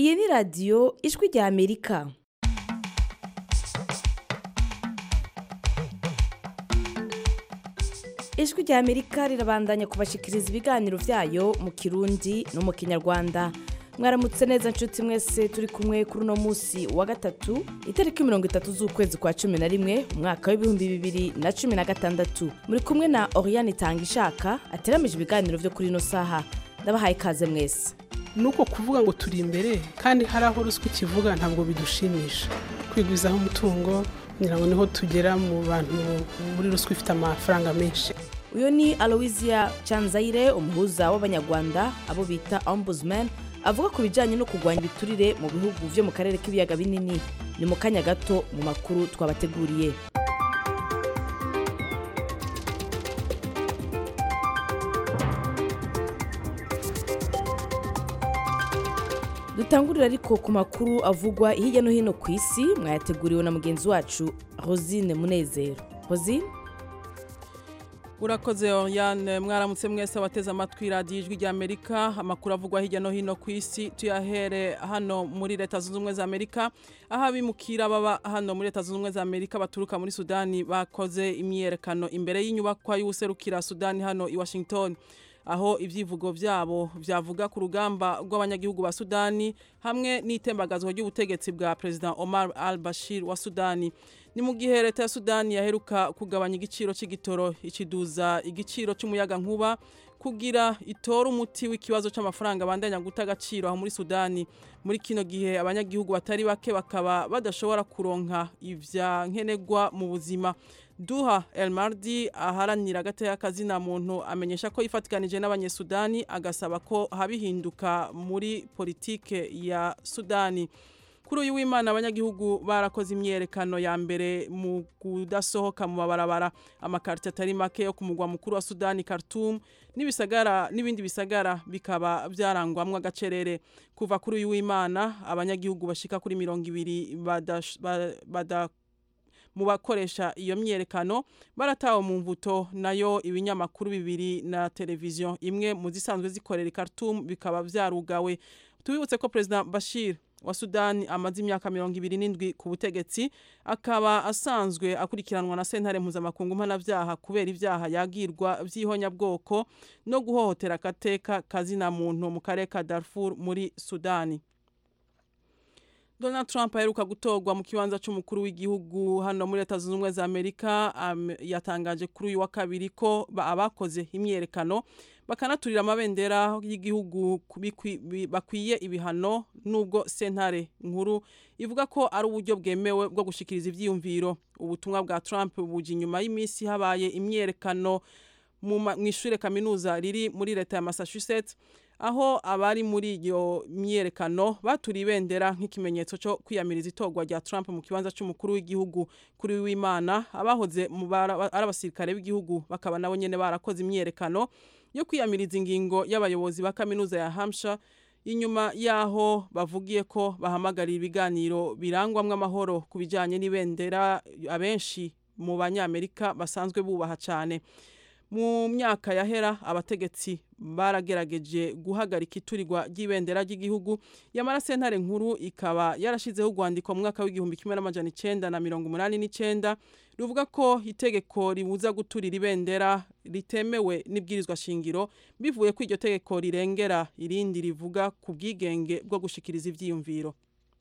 iyi ni radiyo ijwi rya amerika ijwi rya amerika rirabandanya kubashikiriza ibiganiro byayo mu kirundi no mu kinyarwanda mwaramutse neza nshuti mwese turi kumwe kuri uno munsi wa gatatu itariki mirongo itatu z'ukwezi kwa cumi na rimwe umwaka w'ibihumbi bibiri na cumi na gatandatu muri kumwe na oriyani itanga ishaka ateramije ibiganiro byo kuri ino saha ndabahaye ikaze mwese nuko kuvuga ngo turi imbere kandi hari aho ruswa ikivuga ntabwo bidushimisha kwigwizaho umutungo kugira ngo niho tugera mu bantu muri ruswa ifite amafaranga menshi uyu ni aloysia canzayire umuhuza w'abanyarwanda abo bita ombudsman avuga ku bijyanye no kurwanya ibiturire mu bihugu byo mu karere k'ibiyaga binini ni mu kanya gato mu makuru twabateguriye dutangurira ariko ku makuru avugwa hirya no hino ku isi mwayateguriwe na mugenzi wacu rosine munezero rosine urakoze Oriane mwaramutse mwese abateze amatwi radiyo ijwi rya amerika amakuru avugwa hirya no hino ku isi tuyahere hano muri leta zunze ubumwe za amerika aho abimukira baba hano muri leta zunze ubumwe za amerika baturuka muri sudani bakoze imyiyerekano imbere y'inyubakwa y'ubuserukira sudani hano i washington aho ibyivugo byabo byavuga ku rugamba rw'abanyagihugu ba sudani hamwe n'itembagazwa ry'ubutegetsi bwa perezida omar al bashir wa sudani ni mu gihe leta ya sudani yaheruka kugabanya igiciro cy'igitoro ikiduza igiciro cy'umuyaga nkuba kugira itore umuti w'ikibazo cy'amafaranga bandanya guta agaciro aho muri sudani muri kino gihe abanyagihugu batari bake bakaba badashobora kuronka ibya nkenerwa mu buzima duha el mardi aharanira agateka kazina muntu amenyesha ko yifatikanije n'abanyesudani agasaba ko habihinduka muri politike ya sudani kuri uyu w'imana abanyagihugu barakoze imyerekano ya mbere mu kudasohoka mu mabarabara amakarita atari make yo ku mugwa mukuru wa sudani khartoum n'ibisagara n'ibindi bisagara bikaba byarangwamwo agacerere kuva kuri uyu w'imana abanyagihugu bashika kuri mirongo ibiri bada mu bakoresha iyo myerekano baratawe mu mvuto nayo ibinyamakuru bibiri na televiziyo imwe mu zisanzwe zikorera i Khartoum bikaba byarugawe tubibutse ko perezida Bashir wa Sudani amaze imyaka mirongo ibiri n'indwi ku butegetsi akaba asanzwe akurikiranwa na sentare mpuzamakungu mpanabyaha kubera ibyaha yagirwa by'ihonyabwoko no guhohotera agateka kazina muntu mu karere ka Darfur muri Sudani Donald Trump aheruka gutorwa mu kibanza cy'umukuru w'igihugu hano muri leta zunze ubumwe za Amerika um, yatangaje kuri uyu wa kabiri ko abakoze imyerekano bakanaturira amabendera y'igihugu bakwiye ibihano nubwo sentare nkuru ivuga ko ari uburyo bwemewe bwo gushikiriza ibyiyumviro ubutumwa bwa Trump buje inyuma y'iminsi habaye imyerekano mu ishure kaminuza riri muri leta ya Massachusetts aho abari muri iyo myerekano baturiye ibendera nk'ikimenyetso cyo kwiyamiriza itorwa rya Trump mu kibanza cy'umukuru w'igihugu kuri w'Imana abahoze ari abasirikare b'igihugu bakaba nabo nyene barakoze imyerekano yo kwiyamiriza ingingo y'abayobozi ba kaminuza ya Hampshire inyuma yaho bavugiye ko bahamagarira ibiganiro birangwamwo amahoro ku bijyanye n'ibendera abenshi mu banyamerika basanzwe bubaha cyane mu myaka yahera abategetsi baragerageje guhagarika iturirwa ry'ibendera ry'igihugu yamara sentare nkuru ikaba yarashizeho urwandiko mu mwaka w'igihumbi kimwe n'amajana icenda na mirongo umunani n'icenda ruvuga ko itegeko ribuza guturira ibendera ritemewe n'ibwirizwa shingiro bivuye ko iryo tegeko rirengera irindi rivuga ku bwigenge bwo gushikiriza ivyiyumviro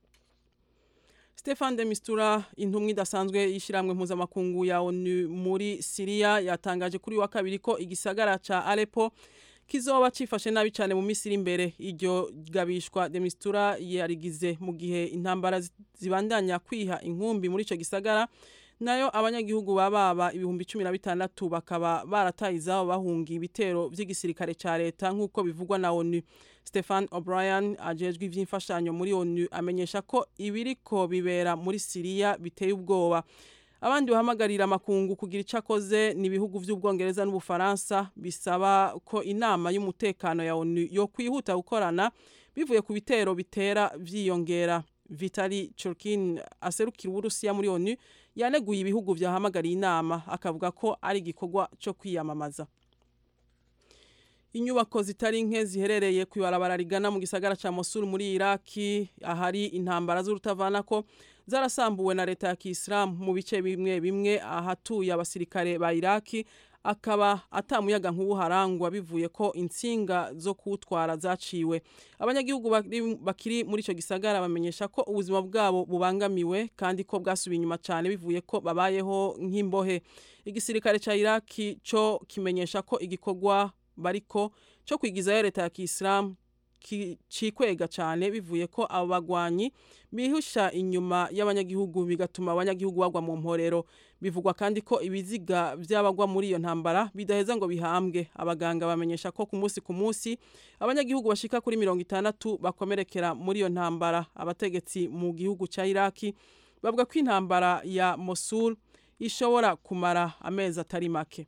Stefan de Mistura intumwa idasanzwe y'ishyirahamwe mpuzamakungu ya ONU muri Syria yatangaje kuri wa kabiri ko igisagara ca Aleppo kizoba cifashe nabi cyane mu misiri imbere iryo gabishwa de Mistura yarigize mu gihe intambara zibandanya kwiha inkumbi muri ico gisagara nayo abanyagihugu bababa ibihumbi cumi na bitandatu bakaba barataye izabo bahunga ibitero vy'igisirikare ca leta nk'uko bivugwa na ONU Stefan O'Brien ajejwe ivy'imfashanyo muri ONU amenyesha ko ibiriko bibera muri Syria biteye ubwoba abandi bahamagarira amakungu kugira icyo akoze ni ibihugu by'ubwongereza n'ubufaransa bisaba ko inama y'umutekano ya ONU yo kwihuta gukorana bivuye ku bitero bitera vyiyongera Vitali Churkin aserukira Uburusiya muri ONU yaneguye ibihugu vyahamagariye inama akavuga ko ari igikorwa cyo kwiyamamaza inyubako zitari nke ziherereye ku ibarabara rigana mu gisagara ca Mosul muri Iraki ahari intambara z'urutavanako zarasambuwe na leta ya Kiislamu mu bice bimwe bimwe ahatuye abasirikare ba Iraki akaba atamuyaga nk'ubu harangwa bivuye ko insinga zo kuwutwara zaciwe abanyagihugu bakiri muri icyo gisagara bamenyesha ko ubuzima bwabo bubangamiwe kandi ko bwasubiye inyuma cyane bivuye ko babayeho nk'imbohe igisirikare cya iraki cyo kimenyesha ko igikorwa bariko cyo kwigizayo leta ya kisilamu cikwega cyane bivuye ko abo bagwanyi bihusha inyuma y'abanyagihugu bigatuma abanyagihugu bagwa mu mporero bivugwa kandi ko ibiziga by'abagwa muri iyo ntambara bidaheza ngo bihambwe abaganga bamenyesha ko ku munsi ku munsi abanyagihugu bashika kuri mirongo itandatu bakomerekera muri iyo ntambara abategetsi mu gihugu cya iraki bavuga ko intambara ya mosul ishobora kumara amezi atari make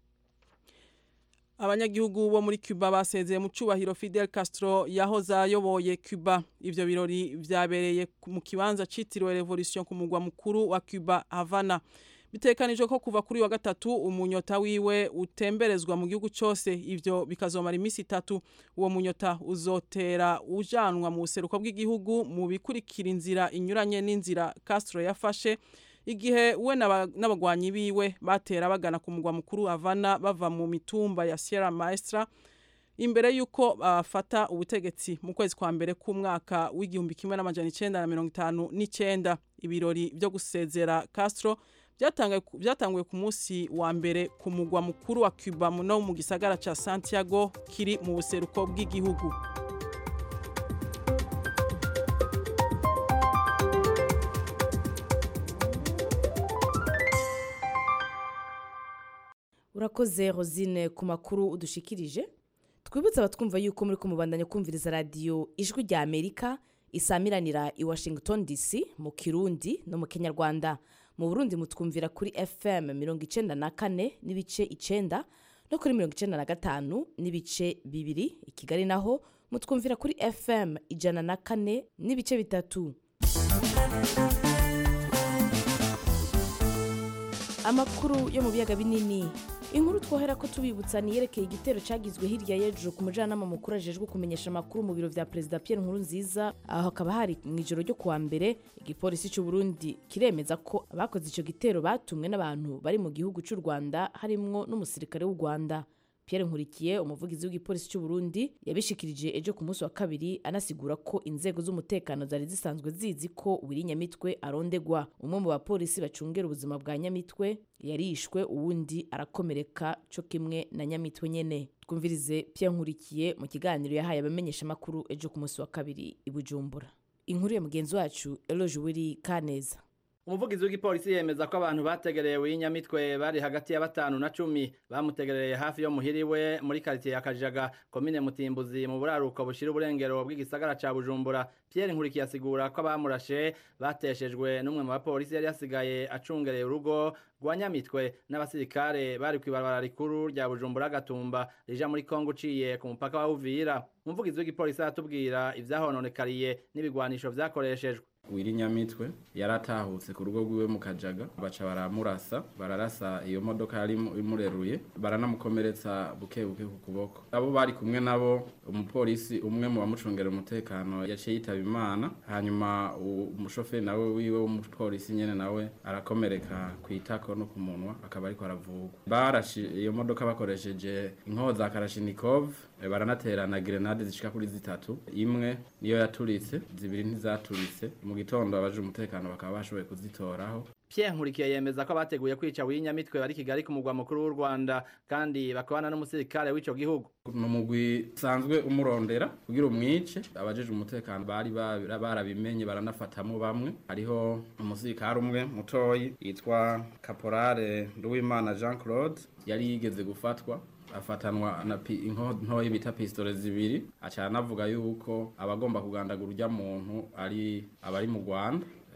abanyagihugu bo muri Cuba basezeye mu cubahiro Fidel Castro yahoze ayoboye Cuba ivyo birori vyabereye mu kibanza citiriwe Revolution ku mugwa mukuru wa Cuba Havana bitekanijwe ko kuva kuri wa gatatu umunyota wiwe utemberezwa mu gihugu cyose ivyo bikazomara iminsi itatu uwo munyota uzotera ujanwa mu buseruko bw'igihugu mu bikurikira inzira inyuranye n'inzira Castro yafashe igihe we n'abagwanyi biwe batera bagana ku mugwa mukuru Havana bava mu mitumba ya Sierra Maestra imbere yuko bafata uh, ubutegetsi mu kwezi kwa mbere k'umwaka w'igihumbi kimwe n'amajana icenda na mirongo itanu n'icenda ibirori byo gusezera Castro byatanguye ku munsi wa mbere ku mugwa mukuru wa Cuba no mu gisagara ca Santiago kiri mu buseruko bw'igihugu urakoze rosine ku makuru udushikirije twibutse abatwumva yuko muri kumubandanya kumviriza radiyo ijwi rya amerika isamiranira i washington dc mu kirundi no mu kinyarwanda mu burundi mutwumvira kuri fm mirongo icenda na kane n'ibice icenda no kuri mirongo icenda na gatanu n'ibice bibiri i kigali naho mutwumvira kuri fm ijana na kane n'ibice bitatu amakuru yo mu biyaga binini inkuru twohera ko tubibutsa niyerekeye igitero cyagizwe hirya y'ejo ku mujyanama mukuru ajejwe kumenyesha amakuru mu biro vya perezida Pierre Nkurunziza aho hakaba hari mu ijoro ryo kuwa mbere igipolisi cy'u Burundi kiremeza ko abakoze ico gitero batumwe n'abantu bari mu gihugu cy'u Rwanda harimwo n'umusirikare w'u Rwanda Pierre Nkurikiye umuvugizi w'igipolisi cy'u Burundi yabishikirije ejo ku munsi wa kabiri anasigura ko inzego z'umutekano zari zisanzwe zizi ko Wiri Nyamitwe arondegwa umwe mu bapolisi bacungera ubuzima bwa Nyamitwe yarishwe uwundi arakomereka cyo kimwe na Nyamitwe nyene twumvirize Pierre Nkurikiye mu kiganiro yahaye abamenyesha makuru ejo ku munsi wa kabiri i Bujumbura inkuru ya mugenzi wacu Eloge Wiri Kaneza umuvugizi w'igipolisi yemeza ko abantu bategereye w'inyamitwe bari hagati ya batanu na cumi bamutegereye hafi yo muhiriwe muri karitiye ya kajaga komine mutimbuzi mu buraruko bushira uburengero bw'igisagara ca bujumbura pierre nkurikiye asigura ko abamurashe bateshejwe n'umwe mu bapolisi yari yasigaye acungereye urugo rwa nyamitwe n'abasirikare bari kw'ibarabara rikuru rya bujumbura gatumba rija muri kongo uciye ku mupaka wa uvira umuvugizi w'igipolisi aratubwira ivyahononekariye n'ibigwanisho vyakoreshejwe wiri nyamitwe yaratahutse ku rugo rwiwe mu kajaga baca baramurasa bararasa iyo modoka yari imureruye baranamukomeretsa buke buke ku kuboko abo bari kumwe nabo umupolisi umwe mu bamucungera umutekano yaciye yitaba imana hanyuma umushoferi nawe wiwe w'umupolisi nyene nawe arakomereka ku itako no ku munwa akaba ariko aravugwa barashi iyo modoka bakoresheje inkoho za karashinikov baranatera na grenade zishika kuri zitatu imwe niyo yaturitse zibiri ntizaturitse mu gitondo abaje umutekano bakaba bashoboye kuzitoraho Pierre Nkurikiye yemeza ko abateguye kwica w'inyamitwe bari Kigali ku mugwa mukuru w'u Rwanda kandi bakabana n'umusirikare w'ico gihugu ni umugwi usanzwe umurondera kugira umwice abajeje umutekano bari barabimenye baranafatamo bamwe hariho umusirikare umwe mutoyi yitwa Caporale Nduwimana Jean Claude yari yigeze gufatwa afatanwa na ntoyi bita pistole zibiri aca anavuga yuko abagomba kugandagura urya muntu ari abari mu Rwanda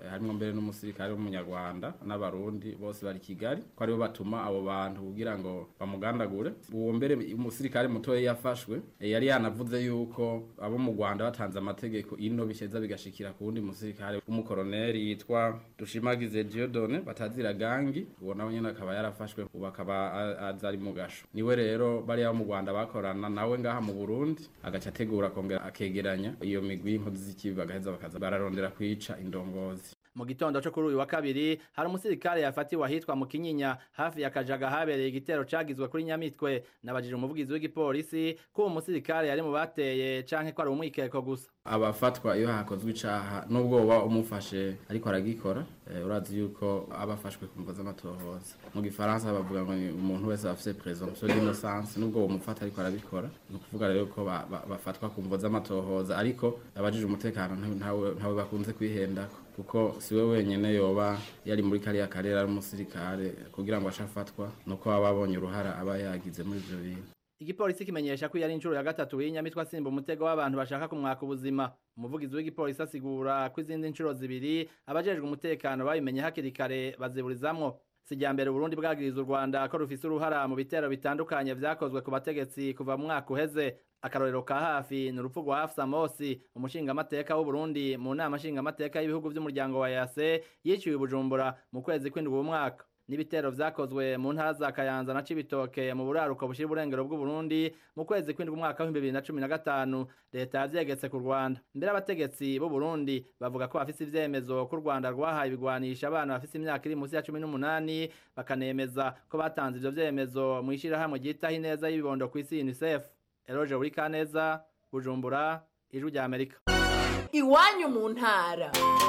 eh, harimwo mbere n'umusirikare w'umunyarwanda n'abarundi bose bari kigali ko aribo batuma abo bantu kugira ngo bamugandagure uwo mbere umusirikare mutoya yafashwe eh, yari yanavuze yuko abo mu rwanda batanze amategeko ino bisheza bigashikira ku wundi musirikare w'umukoroneri yitwa dushimagize diodone batazira gangi uwo nawe nyene akaba yarafashwe ubu akaba a- aza ari mu gasho niwe rero bariya bo mu rwanda bakorana nawe ngaha mu burundi agaca ategura akongera akegeranya iyo migwi y'inkozi z'ikibi bagaheza bakaza bararondera kwica indongozi mu gitondo cyo kuri uyu wa kabiri hari umusirikare yafatiwe ahitwa mu kinyinya hafi ya kajaga habereye igitero cagizwe kuri nyamitwe nabajije umuvugizi w'igipolisi ko uwo musirikare yari mu bateye canke ko ari umwikeko gusa abafatwa iyo hakozwe icaha nubwo woba umufashe ariko aragikora eh, urazi yuko aba afashwe ku mvo z'amatohoza mu gifaransa bavuga ngo ni umuntu wese afise presomption d'innocence nubwo womufata ariko arabikora ni ukuvuga rero ko ba- ba- bafatwa ku mvo z'amatohoza ariko abajije umutekano ntawe- ntawe ntawe bakunze kwihendako kuko siwe wenyene yoba yari muri kariya karere ari umusirikare kugira ngo ashafatwa nuko baba babonye uruhara aba yagize muri ivyo bintu igipolisi kimenyesha ko iyo ari inshuro ya gatatu y'inyamitwe asimba umutego w'abantu bashaka kumwaka ubuzima umuvugizi w'igipolisi asigura ko izindi nshuro zibiri abajejwe umutekano babimenye hakiri kare baziburizamwo si irya mbere uburundi bwagiriza u rwanda ko rufise uruhara mu bitero bitandukanye vyakozwe ku bategetsi kuva mu mwaka uheze akarorero ka hafi ni urupfu rwa hafsa mosi umushingamateka w'uburundi mu nama nshingamateka y'ibihugu vy'umuryango wa yase yiciwe i bujumbura mu kwezi kw'indwi uwo mwaka n'ibitero vyakozwe mu ntara za kayanza na cibitoke mu buraruko bushira uburengero bw'uburundi mu kwezi kw'indwi umwaka w'ibihumbi bibiri na cumi na gatanu leta yavyegetse ku rwanda mbere abategetsi b'uburundi bavuga ko bafise ivyemezo ko u rwanda rwahaye ibigwanisha abana bafise imyaka iri musi ya cumi n'umunani bakanemeza ko batanze ivyo vyemezo mw'ishirahamwe ryitaho ineza y'ibibondo kw'isi unicef eroje urikaneza bujumbura ijwi rya amerika iwanyu mu ntara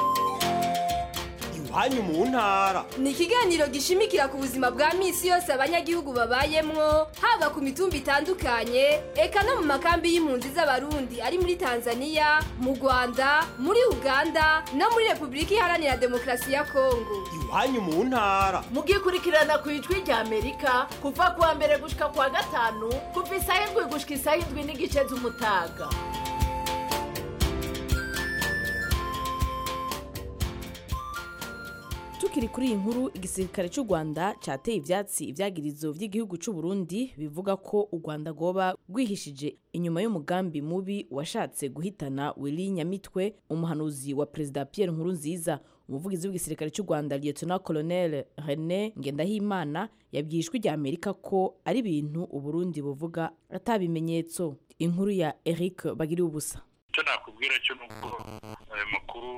iwanyu mu ntara ni ikiganiro gishimikira ku buzima bwa misi yose abanyagihugu babayemwo haba ku mitumba itandukanye eka no mu makambi y'impunzi z'abarundi ari muri tanzania mu rwanda muri uganda no muri repubulika iharanira demokarasi ya kongo iwanyu mu ntara mugikurikirana ku ijwi rya amerika kuva ku wa mbere gushika ku wa gatanu kuva isaha indwi gushika isaha indwi n'igice z'umutaga tukiri kuri iyi nkuru igisirikare cy'u rwanda cyateye ivyatsi ivyagirizo vy'igihugu c'u burundi bivuga ko u rwanda rwoba rwihishije inyuma y'umugambi mubi washatse guhitana willy nyamitwe umuhanuzi wa perezida pierre nkurunziza umuvugizi w'igisirikare cy'u rwanda lieutenant colonel rené ngendahimana yabwiye ijwi rya amerika ko ari ibintu uburundi buvuga atabimenyetso inkuru ya eric bagiriye ubusa icyo nakubwira cyo ni uko ayo makuru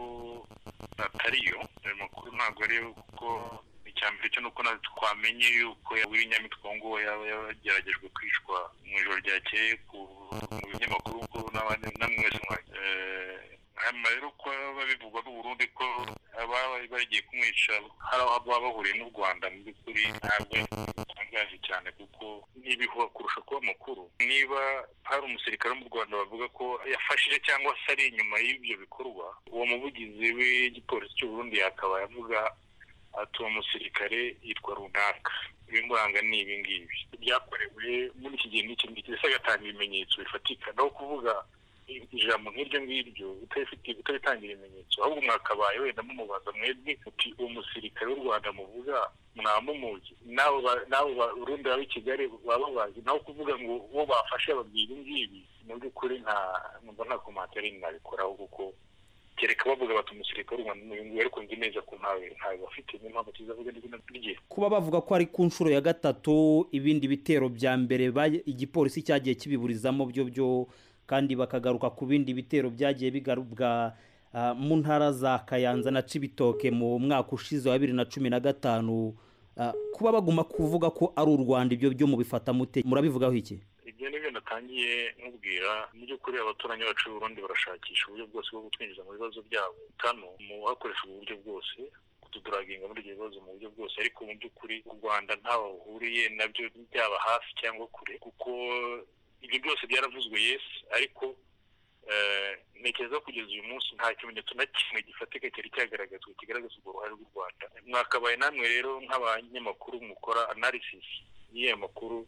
atariyo ayo makuru ntabwo ariyo kuko icya mbere cyo ni uko natwe twamenye yuko wiri nyamitwe ngo yaba yageragejwe kwicwa mu ijoro ryakeye ku mu binyamakuru ko n'abandi namwe mwese mwa hanyuma rero ko babivugwa n'uburundi ko ababa bagiye kumwica hari aho baba bahuriye n'u rwanda mu by'ukuri ntabwo bitangaje cyane kuko n'ibihuha kurusha kuba amakuru niba hari umusirikare wo mu rwanda bavuga ko yafashije cyangwa se ari inyuma y'ibyo bikorwa uwo muvugizi w'igipolisi cy'uburundi yakaba yavuga ati uwo musirikare yitwa runaka ibimuranga ni ibi ngibi byakorewe muri iki gihe n'iki ngiki ndetse agatanga ibimenyetso bifatika naho kuvuga ijambo nk'iryo ngiryo utabitangira ibimenyetso ahubwo mwakabaye wenda mumubaza mwebwe uti uwo musirikare w'u rwanda muvuga mwamumuzi n'abo barundi baba i kigali baba bazi naho kuvuga ngo uwo bafashe babwira ibi ngibi mu by'ukuri nta numva nta komantere nabikoraho kuko kereka bavuga bati umusirikare w'u rwanda n'uyu nguyu ariko nzi neza ko ntawe ntawe bafite niyo mpamvu kizavuga n'izina rye kuba bavuga ko ari ku nshuro ya gatatu ibindi bitero bya mbere igipolisi cyagiye kibiburizamo byo byo kandi bakagaruka ku bindi bitero byagiye bigarubwa mu ntara za kayanza na cibitoke mu mwaka ushize wa bibiri na cumi na gatanu kuba baguma kuvuga ko ari u rwanda ibyo byo mubifata mute murabivugaho iki ibyo ni byo natangiye nkubwira mu by'ukuri abaturanyi bacu Burundi barashakisha uburyo bwose bwo kutwinjiza mu bibazo byabo kano mu hakoresha ubu buryo bwose kutuduraginga muri ibyo bibazo mu buryo bwose ariko mu by'ukuri u rwanda ntaho bahuriye nabyo byaba hafi cyangwa kure kuko ibyo byose byaravuzwe yesi ariko ntekereza kugeza uyu munsi nta kimenyetso na kimwe gifatika cyari cyagaragazwa kigaragaza urwo ruhare rw'u rwanda mwakabaye namwe rero nk'abanyamakuru mukora analysis y'iyo makuru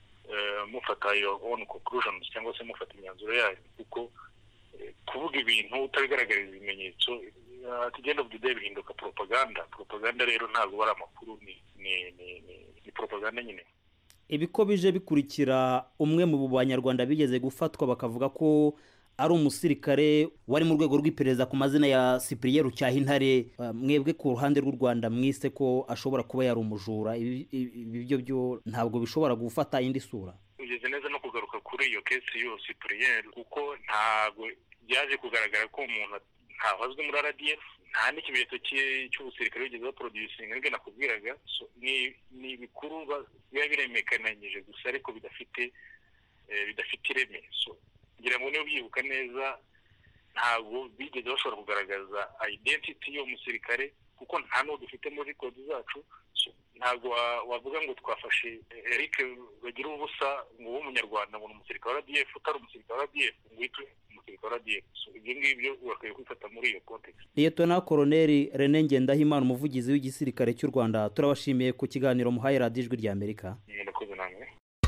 mufata your own conclusions cyangwa se mufata imyanzuro yayo kuko kuvuga ibintu utabigaragariza ibimenyetso at the end of the day bihinduka propaganda propaganda rero ntabwo ari amakuru ni ni ni ni, ni propaganda nyine ibi ko bije bikurikira umwe mu banyarwanda bigeze gufatwa bakavuga ko ari umusirikare wari mu rwego rw'iperereza ku mazina ya cyprien rucyahintare Uh, mwebwe ku ruhande rw'u rwanda mwise ko ashobora kuba yari umujura ibi ibi- ibi byo byo ntabwo bishobora gufata indi sura ugeze neza no kugaruka kuri iyo kesi yose puriyeri kuko ntabwo byaje kugaragara ko umuntu ntahazwi muri rdf nta n'ikimenyetso cye- cy'ubusirikare wigeze baproducinga nibwo nakubwiraga So, ni ni ibikuru ba- biba biremekananyije gusa ariko bidafite eh, bidafite ireme So, ngira ngo niba ubyibuka neza ntabwo bigeze bashobora kugaragaza identity y'uwo musirikare kuko nta n'uwo dufite muri kodi zacu So, ntabwo wa- wavuga ngo twafashe eric bagira ubusa ngo ube umunyarwanda ngo ni umusirikare wa rdf utari umusirikare wa rdf ngo uhite ube umusirikare wa rdf So, ibyo ngibyo bakwiye kwifata muri iyo context liyetona koroneri rene ngendahimana umuvugizi w'igisirikare cy'u rwanda turabashimiye ku kiganiro muhaye radiyo ijwi ry'amerika murakoze namwe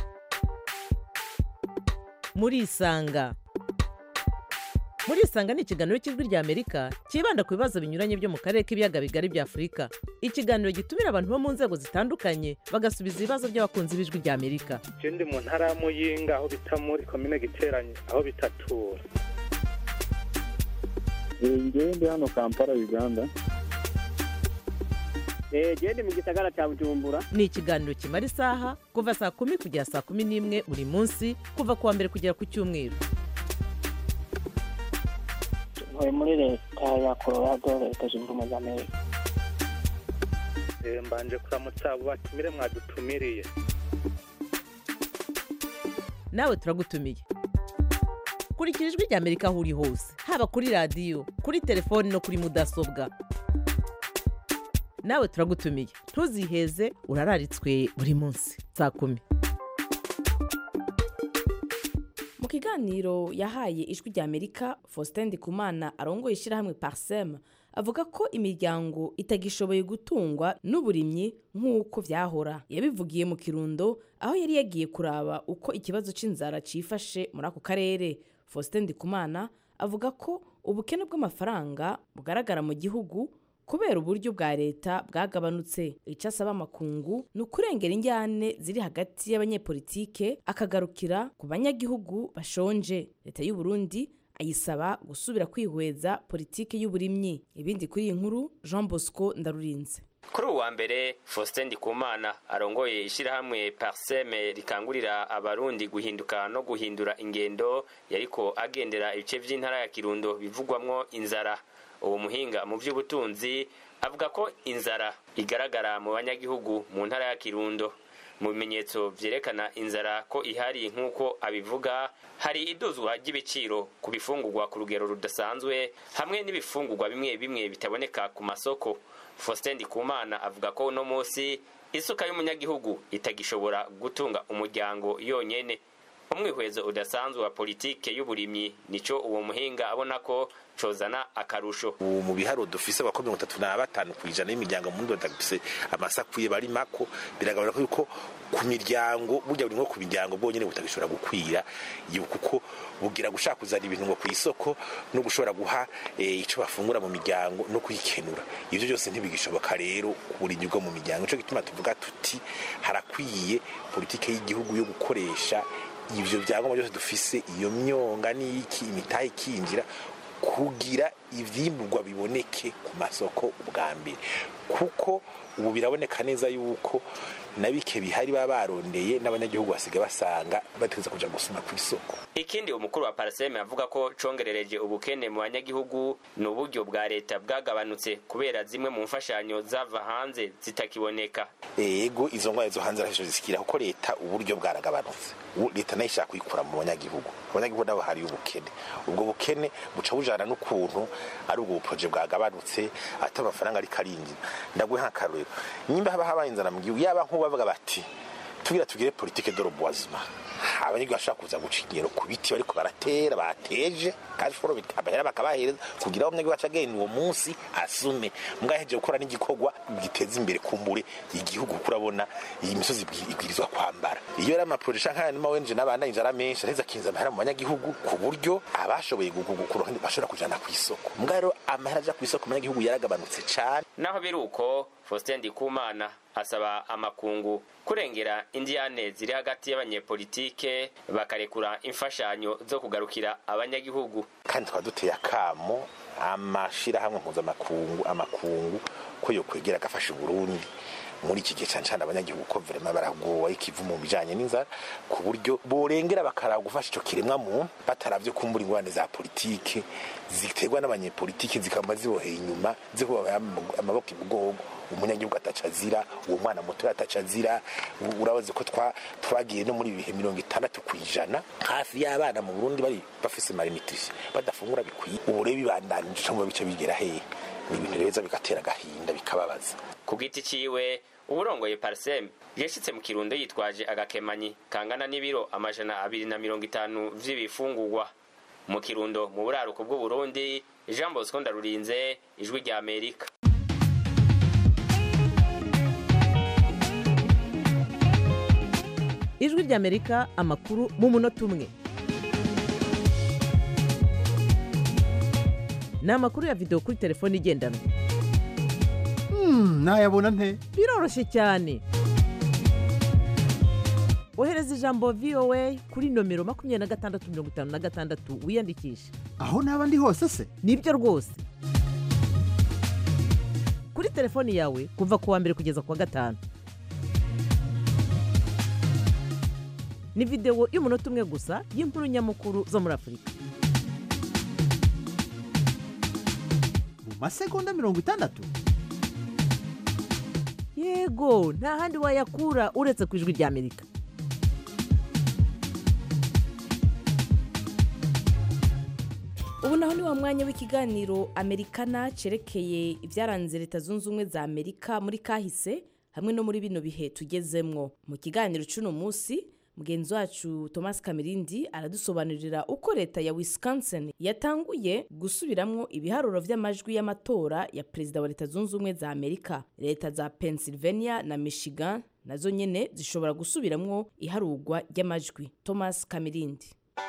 murisanga murisanga ni ikiganiro cy'ijwi ry'amerika cyibanda ku bibazo binyuranye byo mu karere k'ibiyaga bigari bya afurika ikiganiro gitumira abantu bo mu nzego zitandukanye bagasubiza ibibazo by'abakunzi b'ijwi ry'amerika je ndi mu ntara ya muyinga aho bita muri komine giteranye aho bitatura ngewe ndi hano kampala uganda genda mu gisagara cya bujumbura ni ikiganiro kimara isaha kuva saa kumi kugera saa kumi n'imwe buri munsi kuva ku wa mbere kugera ku cyumweru ntuye muri leta ya colorado leta zunze ubumwe za amerika Eh, mbanje kuramutsa abo batumire mwadutumiriye nawe turagutumiye kurikira ijwi ry'amerika aho uri hose haba kuri radiyo kuri telefoni no kuri mudasobwa nawe turagutumiye ntuziheze urararitswe buri munsi saa kumi mu kiganiro yahaye ijwi ry'amerika faustin ndikumana arongoye ishyirahamwe parsem avuga ko imiryango itagishoboye gutungwa n'uburimyi nk'uko byahora yabivugiye mu kirundo aho yari yagiye kuraba uko ikibazo cy'inzara cyifashe muri ako karere faustin ndikumana avuga ko ubukene bw'amafaranga bugaragara mu gihugu kubera uburyo bwa leta bwagabanutse icyo asaba amakungu ni ukurengera injyane ziri hagati y'abanyepolitike akagarukira ku banyagihugu bashonje leta y'u Burundi ayisaba gusubira kwihweza politiki y'uburimyi ibindi kuri iyi nkuru jean bosco ndarurinze kuri uwa mbere faustin ndikumana arongoye ishyirahamwe parseme rikangurira abarundi guhinduka no guhindura ingendo yariko agendera ibice by'intara ya kirundo bivugwamwo inzara uwo muhinga mu by'ubutunzi avuga ko inzara igaragara mu banyagihugu mu ntara ya kirundo mu bimenyetso byerekana inzara ko ihari nk'uko abivuga hari iduzwa ry'ibiciro ku bifungurwa ku rugero rudasanzwe hamwe n'ibifungurwa bimwe bimwe bitaboneka ku masoko faustin ndikumana avuga ko uno munsi isuka y'umunyagihugu itagishobora gutunga umuryango yonyene umwihwezo udasanzwe wa politike y'uburimyi nico uwo muhinga abona ko cozana akarusho ubu mu biharuro dufise abakora mirongo itatu na batanu ku ijana y'imiryango mu Burundi badafise amasakwiye bari mako biragaragara ko yuko ku miryango burya buri nko ku miryango bwonyene butagishobora gukwira iyo kuko bugira gushaka kuzana ibintu ngo ku isoko no gushobora guha eh, ico bafungura mu miryango no kuyikenura ivyo byose ntibigishoboka rero ku burimyi bwo mu miryango nico gituma tuvuga tuti harakwiye politike y'igihugu yo gukoresha ivyo byangombwa byose dufise iyo myonga n'iki imitahe ikinjira kugira ivyimburwa biboneke ku masoko ubwa mbere kuko ubu biraboneka neza yuko na bike bihari baba barondeye n'abanyagihugu basigaye basanga bategereza kuja gusuma ku isoko ikindi umukuru wa paraseme avuga ko congerereje ubukene mu banyagihugu ni uburyo bwa leta bwagabanutse kubera zimwe mu mfashanyo zava hanze zitakiboneka ego izo ngwara zo hanze arasho zisikira kuko leta uburyo bwaragabanutse Ubu leta nayo ishaka kuyikura mu banyagihugu abanyagihugu nabo hari ubukene ubwo bukene buca bujana n'ukuntu ari ubwo buproje bwagabanutse ati amafaranga ariko arinjira ndaguhe nk'akarorero nimba haba habaye inzara mu gihugu yaba nk'ubu bavuga bati tugira tugire politike de roboisement abanyagihugu bashaka kuza guca ingero ku biti bariko baratera bateje kandi foro amahera bakabahereza kugira ngo umunyagihugu aca agenda uwo munsi asume mwaheje gukora n'igikorwa giteza imbere kumbure igihugu kuko urabona iyi misozi ibwirizwa kwambara iyo ari amaproje nk'aya n'amawenje n'abana inzara menshi araheza akinza amahera mu banyagihugu ku buryo abashoboye gukura bashobora kujana ku isoko mbwa rero amahera aja ku isoko mu banyagihugu yaragabanutse cane naho biri uko Faustin Ndikumana asaba amakungu kurengera indiyane ziri hagati y'abanyepolitike bakarekura imfashanyo zo kugarukira abanyagihugu kandi twaba duteye akamo amashirahamwe mpuzamakungu amakungu ko yokwegera agafasha uburundi muri iki gihe cyane cyane abanyagihugu ko verema baragowe ikivu mu bijanye n'inzara ku buryo borengera bakaraba gufasha ico kiremwa muntu bataravye kumbura ingorane za politike ziterwa n'abanyepolitike zikaba ziboheye inyuma zikubabaye amaboko imugongo umunyagihugu ataca azira uwo mwana muto ataca azira urabaze ko twagiye no muri ibihe mirongo itandatu ku ijana hafi y'abana mu burundi bari bafise malnutrition badafungura bikwiye ubu rero bibandanije mu bice bigera hehe ni ibintu reza bigatera agahinda bikababaza ku giti ciwe uburongoye parsem yashitse mu kirundo yitwaje agakemanyi kangana n'ibiro amajana abiri na mirongo itanu vy'ibifungurwa mu kirundo mu buraruko bw'uburundi jean bosco ndarurinze ijwi rya amerika ijwi rya amerika amakuru mu munota umwe ni amakuru ya videwo kuri telefone igendanwa nayabona nte biroroshye cyane ohereza ijambo voa kuri nomero makumyabiri na gatandatu mirongo itanu na gatandatu wiyandikishe aho naba ndi hose se nibyo rwose kuri telefoni yawe kuva ku wa mbere kugeza ku wa gatanu ni videwo y'umunota umwe gusa y'inkuru nyamukuru zo muri afurika mu masegonda mirongo itandatu yego nta handi wayakura uretse ku ijwi rya amerika ubu naho ni wa mwanya w'ikiganiro amerikana cyerekeye ibyaranze leta zunze ubumwe za amerika muri kahise hamwe no muri bino bihe tugezemwo mu kiganiro cy'uno munsi mugenzi wacu thomas kamirindi aradusobanurira uko leta ya wisconsin yatanguye gusubiramwo ibiharuro vy'amajwi y'amatora ya perezida wa leta zunze ubumwe za amerika leta za pennsylvania na michigan nazo nyene zishobora gusubiramwo iharurwa ry'amajwi thomas kamirindi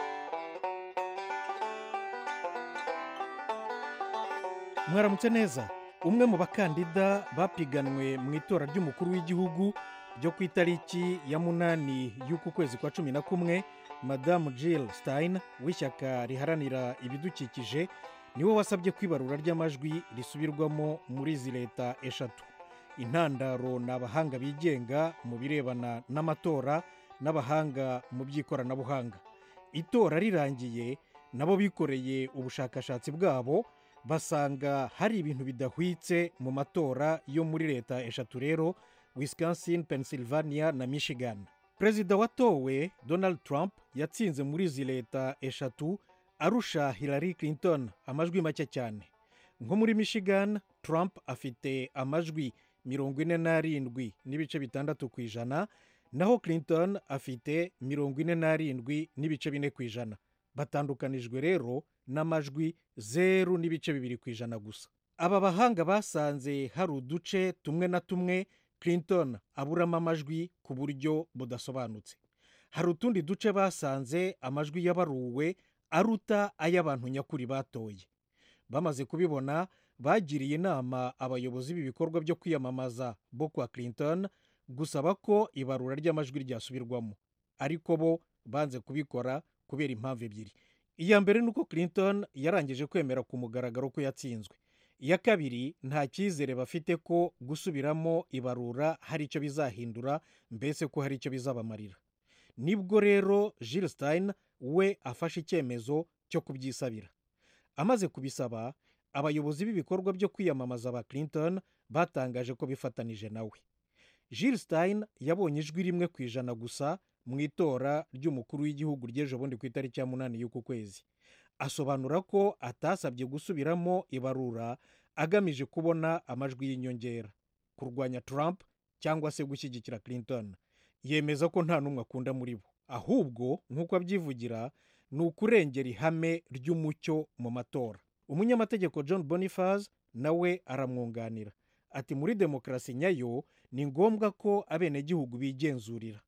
mwaramutse neza umwe mu bakandida bapiganwe mu itora ry'umukuru w'igihugu ryo ku itariki ya munani y'uku kwezi kwa cumi na kumwe madamu jill stein w'ishyaka riharanira ibidukikije niwe wasabye ko ibarura ry'amajwi risubirwamo muri izi leta eshatu intandaro ni abahanga bigenga mu birebana n'amatora n'abahanga mu by'ikoranabuhanga itora rirangiye nabo bikoreye ubushakashatsi bwabo basanga hari ibintu bidahwitse mu matora yo muri leta eshatu rero wisconsin pennsylvania na michigan perezida watowe donald trump yatsinze muri izi leta eshatu arusha hillary clinton amajwi make cyane nko muri michigan trump afite amajwi mirongo ine n'arindwi n'ibice bitandatu ku ijana naho clinton afite mirongo ine n'arindwi n'ibice bine ku ijana batandukanijwe rero n'amajwi zeru n'ibice bibiri ku ijana gusa aba bahanga basanze hari uduce tumwe na tumwe clinton aburamo amajwi ku buryo budasobanutse hari utundi duce basanze amajwi yabaruwe aruta ay'abantu nyakuri batoye bamaze kubibona bagiriye inama abayobozi b'ibikorwa byo kwiyamamaza bo kwa clinton gusaba ko ibarura ry'amajwi ryasubirwamo ariko bo banze kubikora kubera impamvu ebyiri iya mbere ni uko clinton yarangije kwemera ku mugaragaro ko yatsinzwe iya kabiri nta cyizere bafite ko gusubiramo ibarura hari icyo bizahindura mbese ko hari icyo bizabamarira nibwo rero Jill Stein we afashe icyemezo cyo kubyisabira amaze kubisaba abayobozi b'ibikorwa byo kwiyamamaza ba clinton batangaje ko bifatanije nawe Jill Stein yabonye ijwi rimwe ku ijana gusa mu itora ry'umukuru w'igihugu ry'ejo bundi ku itariki ya munani y'uku kwezi asobanura ko atasabye gusubiramo ibarura agamije kubona amajwi y'inyongera kurwanya Trump cyangwa se gushyigikira Clinton yemeza ko nta n'umwe akunda muri bo ahubwo nk'uko abyivugira ni ukurengera ihame ry'umucyo mu matora umunyamategeko john boniface nawe aramwunganira ati muri demokarasi nyayo ni ngombwa ko abenegihugu bigenzurira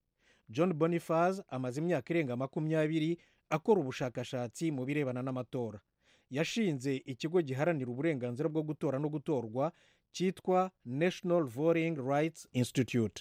john boniface amaze imyaka irenga makumyabiri akora ubushakashatsi mu birebana n'amatora yashinze ikigo giharanira uburenganzira bwo gutora no gutorwa cyitwa national voting rights institute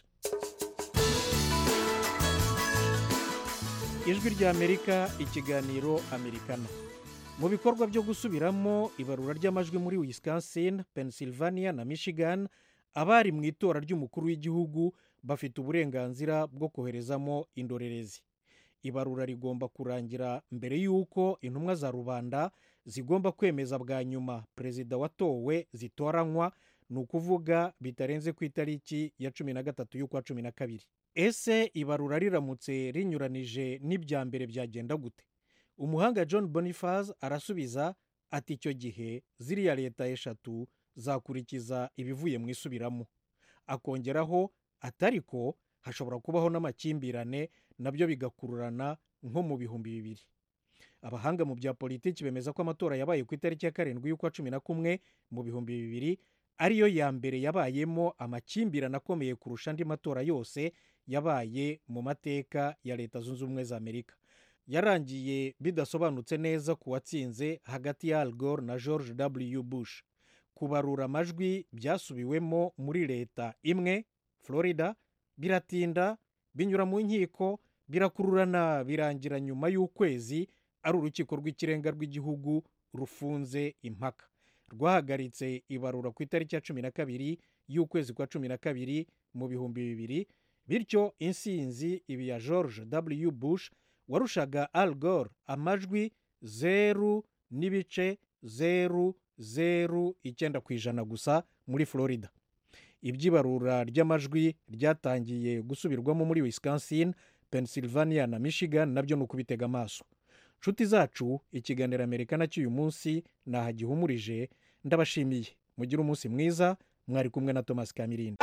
ijwi ry'amerika ikiganiro amerikana mu bikorwa byo gusubiramo ibarura ry'amajwi muri wisconsin pennsylvania na michigan abari mu itora ry'umukuru w'igihugu bafite uburenganzira bwo koherezamo indorerezi ibarura rigomba kurangira mbere y'uko intumwa za rubanda zigomba kwemeza bwa nyuma perezida watowe zitoranywa ni ukuvuga bitarenze ku itariki ya cumi na gatatu y'ukwa cumi na kabiri ese ibarura riramutse rinyuranije n'ibya mbere byagenda gute umuhanga john boniface arasubiza ati icyo gihe ziriya leta eshatu zakurikiza ibivuye mu isubiramo akongeraho atari ko hashobora kubaho n'amakimbirane nabyo bigakururana nko mu bihumbi bibiri abahanga mu bya politiki bemeza ko amatora yabaye ku itariki ya karindwi y'ukwa cumi na kumwe mu bihumbi bibiri ariyo ya mbere yabayemo amakimbirane akomeye kurusha andi matora yose yabaye mu mateka ya leta zunze ubumwe za amerika yarangiye bidasobanutse neza ku watsinze hagati ya al gore na george w bush kubarura amajwi byasubiwemo muri leta imwe florida biratinda binyura mu nkiko birakururana birangira nyuma y'ukwezi ari urukiko rw'ikirenga rw'igihugu rufunze impaka rwahagaritse ibarura ku itariki ya cumi na kabiri y'ukwezi kwa cumi na kabiri mu bihumbi bibiri bityo insinzi ibi ya george w bush warushaga al gore amajwi zeru n'ibice zeru zeru icyenda ku ijana gusa muri florida iby'ibarura ry'amajwi ryatangiye gusubirwamo muri wisconsin pennsylvania na michigan nabyo ni ukubitega amaso nshuti zacu ikiganiro amerika cy'uyu munsi nahagihumurije ndabashimiye mugire umunsi mwiza mwari kumwe na thomas kamirindi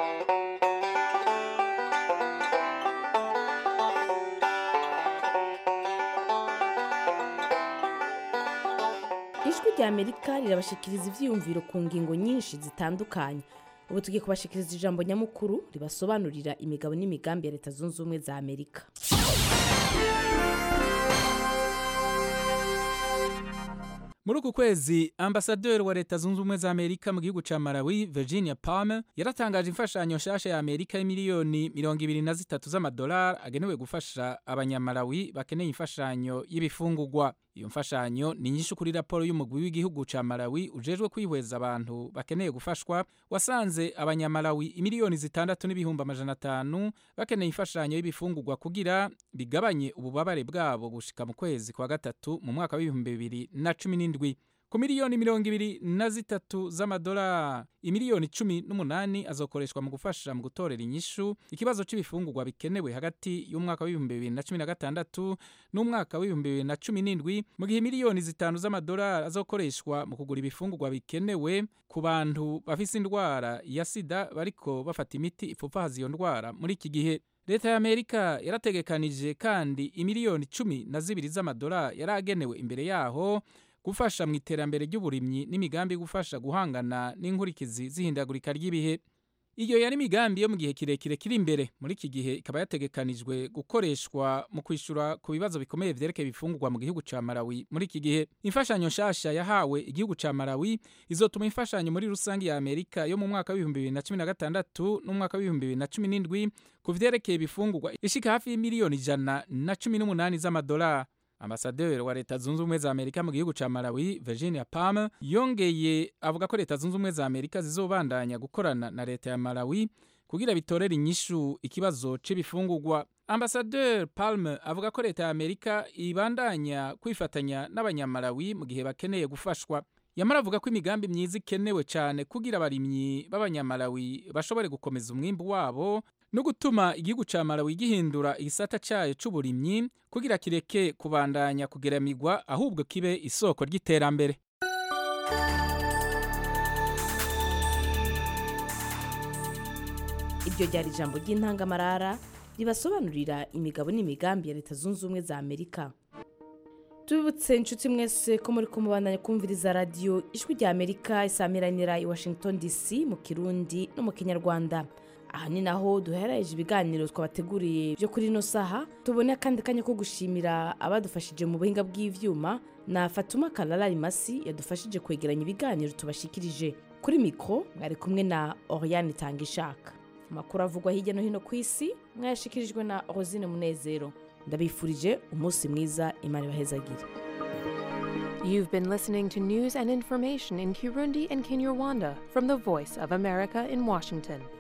ijwi rya amerika rirabashikiriza ibyiyumviro ku ngingo nyinshi zitandukanye ubu tugiye kubashikiriza ijambo nyamukuru ribasobanurira imigabo n'imigambi ya leta zunze ubumwe za amerika muri uku kwezi ambasaderi wa leta zunze ubumwe za amerika mu gihugu cya malawi virginia palmer yaratangaje imfashanyo nshasha ya amerika y'imiliyoni mirongo ibiri na zitatu z'amadolari agenewe gufasha abanyamalawi bakeneye imfashanyo y'ibifungugwa iyo mfashanyo ni nyinshi kuri raporo y'umugwi w'igihugu cya malawi ujejwe kwihweza abantu bakeneye gufashwa wasanze abanyamalawi imiliyoni zitandatu n'ibihumbi amajana atanu bakeneye imfashanyo y'ibifungugwa kugira bigabanye ububabare bwabo gushika mu kwezi kwa gatatu mu mwaka w'ibihumbi bibiri na cumi n'indwi ku miliyoni mirongo ibiri na zitatu z'amadolari imiliyoni cumi n'umunani azokoreshwa mu gufasha mu gutorera inyishu ikibazo cy'ibifungurwa bikenewe hagati y'umwaka w'ibihumbi bibiri na cumi na gatandatu n'umwaka w'ibihumbi bibiri na cumi n'indwi mu gihe miliyoni zitanu z'amadolari azokoreshwa mu kugura ibifungurwa bikenewe ku bantu bafise indwara ya sida bariko bafata imiti ipfupfahaza iyo ndwara muri iki gihe leta ya amerika yarategekanije kandi imiliyoni cumi na zibiri z'amadolari yari agenewe imbere yaho gufasha mu iterambere ry'uburimyi n'imigambi gufasha guhangana n'inkurikizi z'ihindagurika ry'ibihe iyo yari imigambi yo mu gihe kirekire kiri imbere muri iki gihe ikaba yategekanijwe gukoreshwa mu kwishyura ku bibazo bikomeye byerekeye ibifungurwa mu gihugu cya malawi muri iki gihe imfashanyo nshasha yahawe igihugu cya malawi izotuma imfashanyo muri rusange ya amerika yo mu mwaka w'ibihumbi bibiri na cumi na gatandatu n'umwaka w'ibihumbi bibiri na cumi n'indwi ku vyerekeye ibifungurwa ishika hafi y'imiliyoni ijana na cumi n'umunani z'amadolari ambasaderi wa leta zunze ubumwe za amerika mu gihugu cya malawi virginia palmer yongeye avuga ko leta zunze ubumwe za amerika zizobandanya gukorana na leta ya malawi kugira bitorere inyishu ikibazo c'ibifungurwa ambasaderi palmer avuga ko leta ya amerika ibandanya kwifatanya n'abanyamalawi mu gihe bakeneye gufashwa yamara avuga ko imigambi myiza ikenewe cyane kugira abarimyi b'abanyamalawi bashobore gukomeza umwimbu wabo no gutuma igihugu cya malawi gihindura igisata cyayo c'uburimyi kugira kireke kubandanya kugeramigwa ahubwo kibe isoko ry'iterambere iryo ryari ijambo ry'intangamarara ribasobanurira imigabo n'imigambi ya leta zunze ubumwe za amerika tubibutse inshuti mwese ko muri kumubandanya kumviriza radiyo ijwi rya amerika isamiranira i washington dc mu kirundi no mu kinyarwanda aha ni naho duhereje ibiganiro twabateguriye byo kuri ino saha tubone akandi kanya ko gushimira abadufashije mu buhinga bw'ivyuma na fatuma karara rimasi yadufashije kwegeranya ibiganiro tubashikirije kuri mikoro mwari kumwe na oriane itanga ishaka amakuru avugwa hirya no hino ku isi mwayashikirijwe na rosine munezero ndabifurije umunsi mwiza imana ibahezagire You've been listening to news and information in Kirundi and Kinyarwanda from the Voice of America in Washington.